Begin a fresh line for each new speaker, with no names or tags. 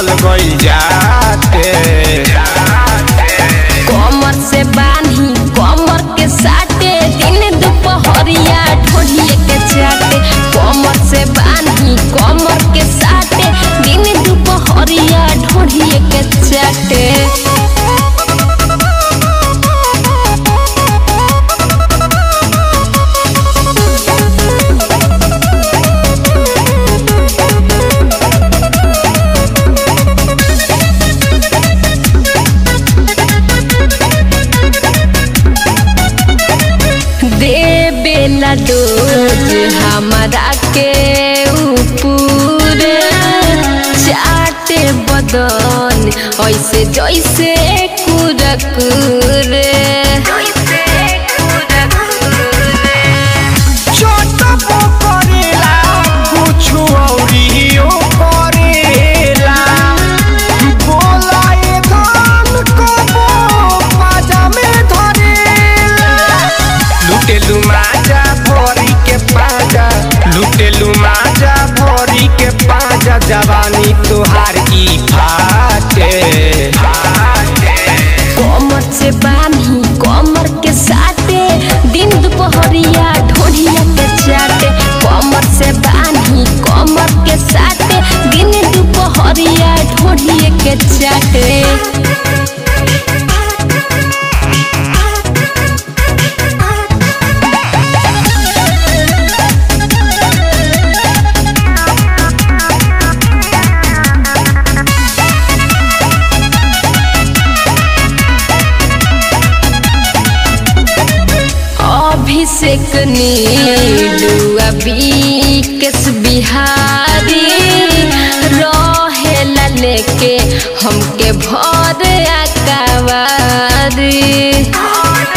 चल गई जाते
कमर से बांधी कमर के साटे दिन दुपहरिया ढोलिए के चाटे कमर से बांधी कमर के साटे दिन दुपहरिया ढोलिए के चाटे देवेला डोज हमारा के ऊपर चाटे बदन ऐसे जैसे कुरकुरे
चटबो करेला कुछु औरियो करेला बोला ए धान कबो पाजा में धरेला लुटेलु माजा भरी के पाजा लुटेलु माजा भरी के पाजा जवानी तोहार ई फाटे
कमर से बांधी कमर के साटे दिन दुपहरिया ढोढ़िया के चाटे कमर से बांधी कमर के साटे दिन दुपहरिया ढोढ़िया के चाटे अभिषेक नीलू अभी केस बिहारी रहेला लेके हमके भर अकवारी